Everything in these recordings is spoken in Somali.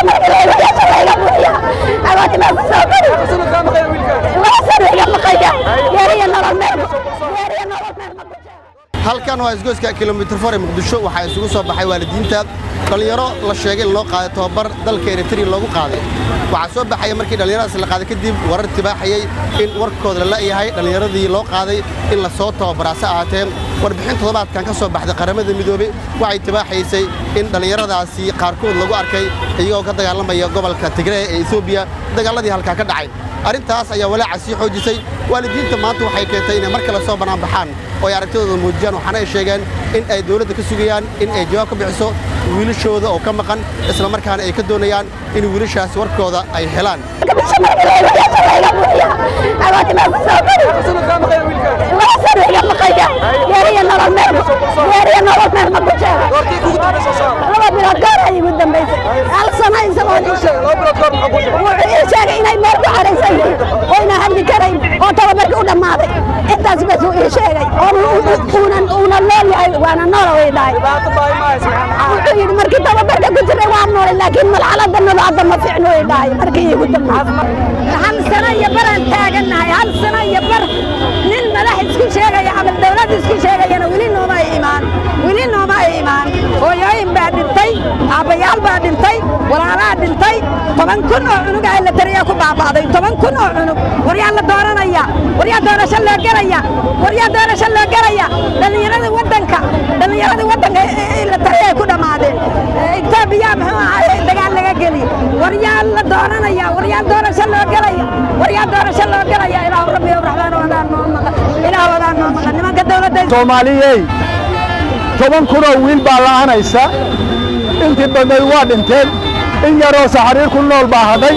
halkan waa isgoyska kilomitir for ee muqdisho waxaa isugu soo baxay waalidiinta dhallinyaro la sheegay in loo qaaday tobabar dalka eritrea loogu qaaday waxaa soo baxaya markii dhallinyaradaas la qaaday kadib warar tibaaxayey in warkooda la la'yahay dhallinyaradii loo qaaday in la soo tababaraase ahaatee warbixin toddobaadkan ka soo baxday qaramada midoobey waxay tibaaxaysay in dhallinyaradaasi qaarkood lagu arkay iyagoo ka dagaalamaya gobolka tigree ee etoobiya dagaalladii halkaa ka dhacay arrintaas ayaa walaaca sii xoojisay waalidiinta maanta waxay keentay inay mar kale soo banaanbaxaan oo ay aragtidooda muujiyaan waxaana ay sheegeen in ay dawladda ka sugayaan in ay jawaab ka bixiso wiilashooda oo ka maqan isla markaana ay ka doonayaan in wiilashaasi warkooda ay helaan oyna hadli karayn oo tababarkii u dhammaaday intaas bas uu ii sheegay uuna nool yahay waana noola way dhahay wuxuu yidhi markii tababarka ku jiray waa noolay laakiin malxaladanadu hadda ma fiicno way dhahay markii iigu dambeysay hal sano iyo baraan taagannahay hal sano iyo bar nin madax isku sheegaya ama dawlad isku sheegayana weli nooma ay imaan weli nooma ay imaan hooyooyin baa dhintay aabbayaal baa dhintay walaalaa dhintay toban kun oo cunug ah la tariyaa ku baaba'day toban kun oo cunug waryaa la dooranaya waryaa doorasho loo gelaya waryaa doorasho loo gelaya dhallinyarada waddanka dhallinyarada waddanka la tariya ay ku dhammaadeen itoobiya muxuu ahaay dagaal laga geli waryaa la dooranaya waryaa doorasho loo gelaya waryaa doorasho loo gelaya ilaahu rabbi raxmaan wadaan noo maqan ilaahu wadaan noo maqan nimanka dawladda soomaaliyey toban kunoo wiil baa la'anaysa intii badnayd waa dhinteen in yaroo saxariir ku nool baa hadhay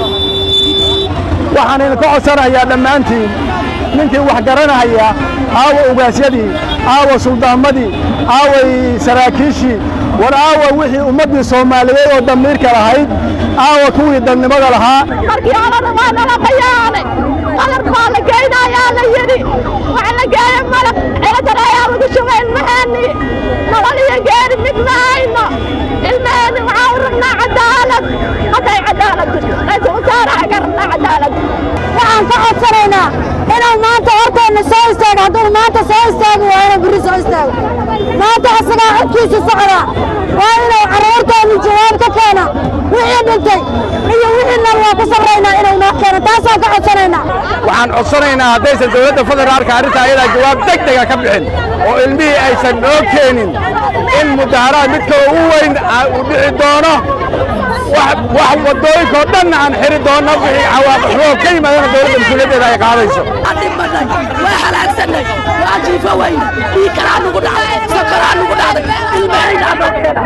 waxaan idinka codsanayaa dhammaantiin ninkii wax garanahaya aawa ugaasyadii aawa suldaamadii aaway saraakiishii war aawa wixii ummaddii soomaaliyeed oo damiirka lahayd aawa kuwii dadnimada lahaa markii horena waa nala qayaanay qalab baa la geynayaa la yidhi waxa la geeya malab ciladan ayaa lagu shubay ilmaheeni nolol iyo geeri mid ma hayno ilmaheeni waxaa u rabnaa cadaalad hadday cadaalad jirto raiisul wasaaraha ka rabnaa cadaalad waxaan ka codsanaynaa inuu maanta horteenna soo istaago hadduu maanta soo istaagi waayna berri soo istaago maanta asagaa codkiisa socdaa waa inuu carruurteenni jawaab ka keena wixii dhintay iyo wixii nool waa ku sarraynaa inuu noo keeno taasaan ka codsanaynaa waxaan codsanaynaa haddaysan dawladda federaalka arrinta ayadaa jawaab deg dega ka bixin oo ilmihii aysan noo keenin in mudaharaad midka ugu weyn uu dhici doono wax waddooyinka oo dhanna aan xiri doonno wixii cawaaqixoo ka yimaadana dawladda mas-uuliyaddeeda ay qaadayso dhimanay waa halaagsanay waa jiifo weyne dhiikaraa nugu dhacay sokoraa nugu dhacday ilmahaydaa noo keena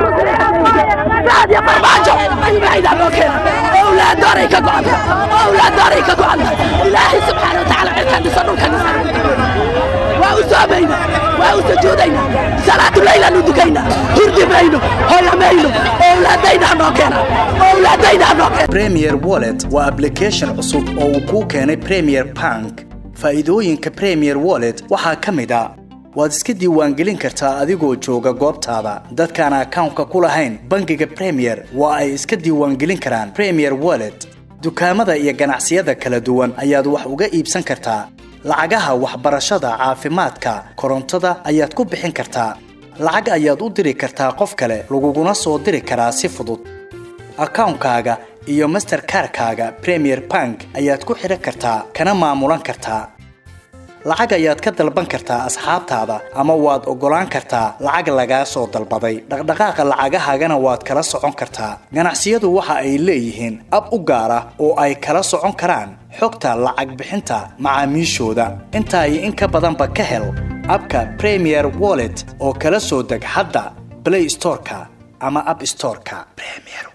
raadiyo barbaajo ilmahaydaa noo keena owlaadooray ka go'anta owlaadooray ka go'anta ilaahay subxaana watacaala cirkan dhisa dhulkan dhisa waa u soomayna waa u sujuudayna salaatu leylaan u dukayna hurdi mayno hoya mayno owlaadaydaa noo keena owlaadaydaa noo keena premier wallet waa application cusub oo uu kuu keenay premier bank faa'iidooyinka premier wallet waxaa ka mid a waad iska diiwaangelin kartaa adigoo jooga goobtaada dadkaan akawnka ku lahayn bangiga premier waa ay iska diiwaangelin karaan premier wallet dukaamada iyo ganacsiyada kala duwan ayaad wax uga iibsan kartaa lacagaha waxbarashada caafimaadka korontada ayaad ku bixin kartaa lacag ayaad u diri kartaa qof kale laguguna soo diri karaa si fudud akawnkaaga iyo masterkarkaaga premier bank ayaad ku xidhan kartaa kana maamulan kartaa lacag ayaad ka dalban kartaa asxaabtaada ama waad oggolaan kartaa lacag lagaa soo dalbaday dhaqdhaqaaqa lacagahaagana waad kala socon kartaa ganacsiyadu waxa ay leeyihiin ab u gaar ah oo ay kala socon karaan xogta lacag bixinta macaamiishooda intaa iyo in ka badanba ka hel abka premier wallet oo kala soo deg hadda blay storeka ama ab storeka